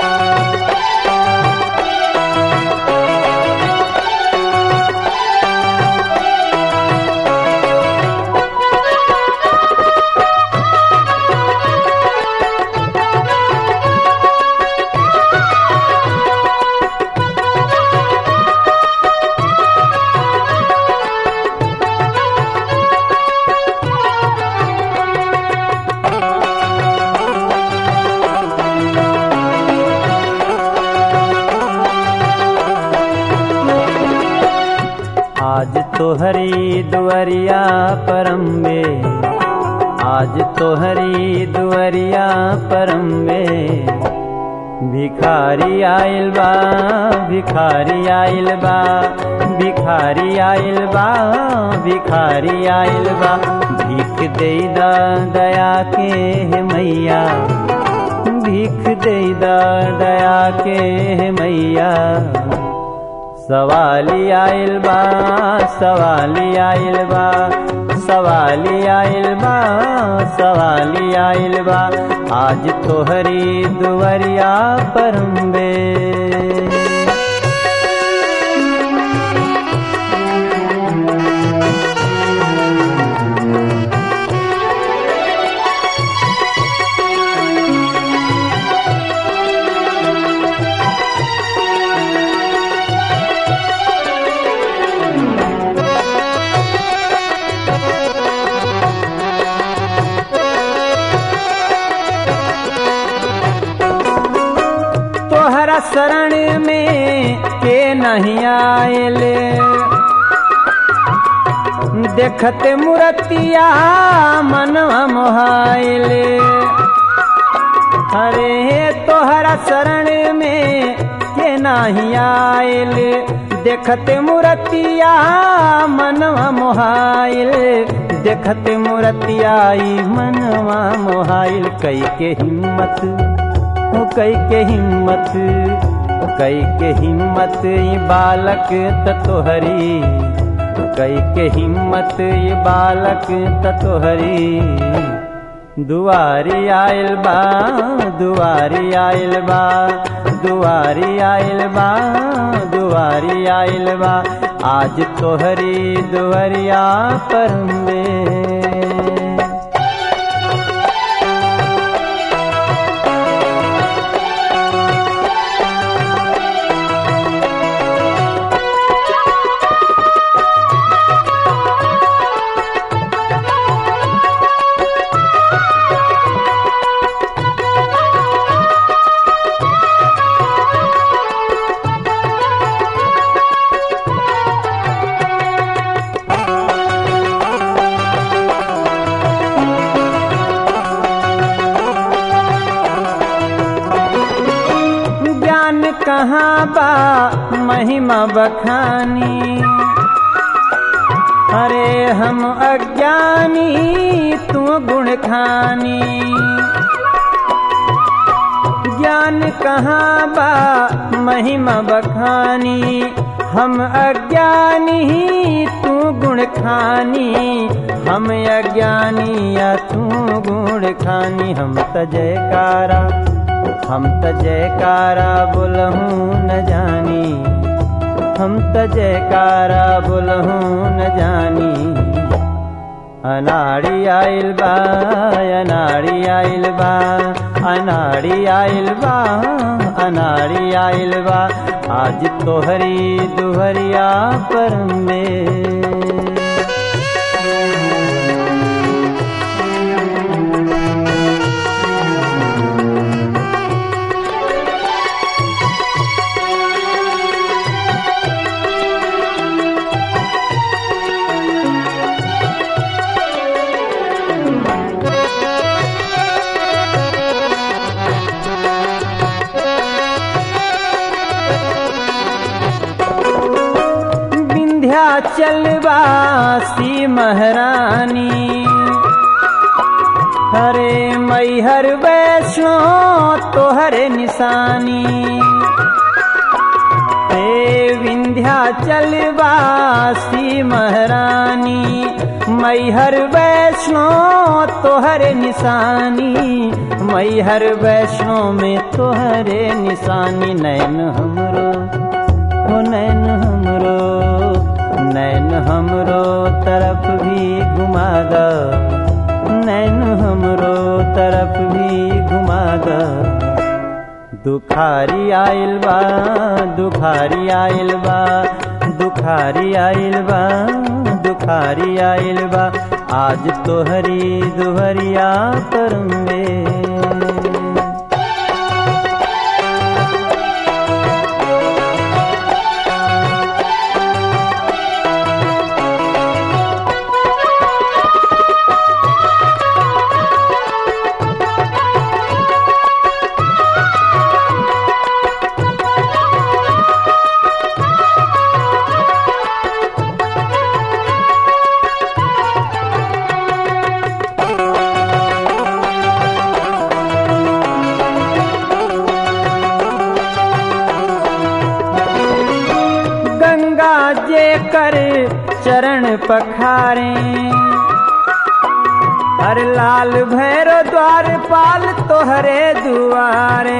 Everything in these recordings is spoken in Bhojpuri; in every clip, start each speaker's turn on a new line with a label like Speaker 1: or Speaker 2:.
Speaker 1: आज तो हरी दुवरिया परम में आज तो हरी दुवरिया परम में भिखारी आइल बा भिखारी आइल बा भिखारी आइल बा भिखारी आइल बा भीख दे दा दया के हे मैया भीख दे दा दया के हे मैया सवाली आइल बा सवाली आइल बा सवाली आइल बा सवाली आइल बा आज तोहरी दुवरिया परम्बे तोहरा शरण में के नहीं आएले देखते मूर्तिया मनवा मोहाइले अरे तोहरा शरण में के नहीं आएले देखते मूर्तिया मनवा मोहाइल देखते मूर्तिया ई मनवा मोहाइल कई के हिम्मत ओ कई के हिम्मत ओ कई के हिम्मत ई बालक ततोहरी कई के हिम्मत ई बालक ततोहरी दुआरी आइल बा दुआरी आइल बा दुआरी आइल बा दुआरी आइल बा आज तोहरी दुआरिया पर में ज्ञान कहाँ बा महिमा बखानी अरे हम अज्ञानी तू गुण खानी ज्ञान कहाँ बा महिमा बखानी हम अज्ञानी तू गुण खानी हम अज्ञानी या तू गुण खानी हम त जयकारा हम त जयकारा बोलहूँ न जानी हम त जयकारा बोलहूँ न जानी अनाड़ी आइल बा अनाड़ी आइल बा अनाड़ी आइल बा अनाड़ी आइल बा आज तोहरी दुहरिया पर में विंध्याचल वासी महारानी हरे मैहर वैष्णो तोहरे निशानी हे विंध्याचल वासी महारानी मैहर वैष्णो तोहरे निशानी मैहर वैष्णो में तोहरे निशानी नैन हमरो हो नैन हमरो नैन हमरो तरफ भी घुमा द नैन हमरो तरफ भी घुमा द दुखारी आइल बा दुखारी आइल बा दुखारी आइल बा दुखारी आइल बा आज तोहरी दुहरिया पर में गंगा जे कर चरण पखारे हर लाल भैरो द्वार पाल तोहरे दुआरे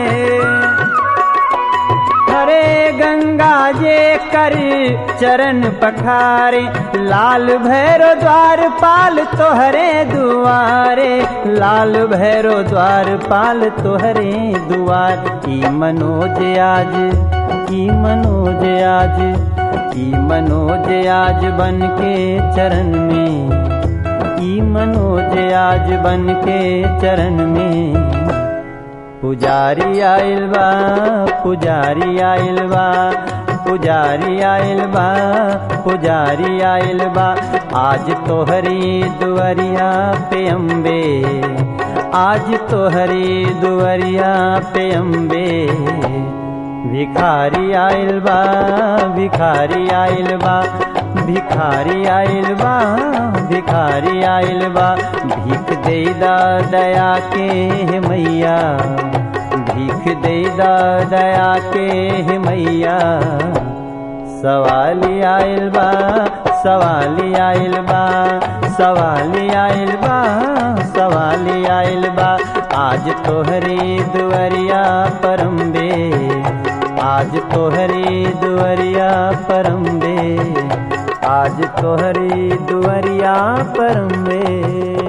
Speaker 1: हरे गंगा जे कर चरण पखारे लाल भैरो द्वार पाल तोहरे दुआरे लाल भैरो द्वार पाल तोहरे दुआर की मनोज आज की मनोज आज की मनोज आज बन के चरण में की मनोज आज बन के चरण में पुजारी आइल बा पुजारी आइल बा पुजारी आइल बा पुजारी आइल बा आज तोहरी दुआरिया पे अम्बे आज तोहरी दुआरिया पे अम्बे भिखारी आइल बा भिखारी आइल बा भिखारी आइल बा भिखारी आइल बा भीख दे दा दया के हे मैया भीख दे दा दया के हे मैया सवाली आइल बा सवाली आइल बा सवाली आइल बा सवाली आइल बा आज तोहरी दुआरिया परम्बे आज तोहरी दुआरिया परम्बे आज तोहरी दुआरिया परम्बे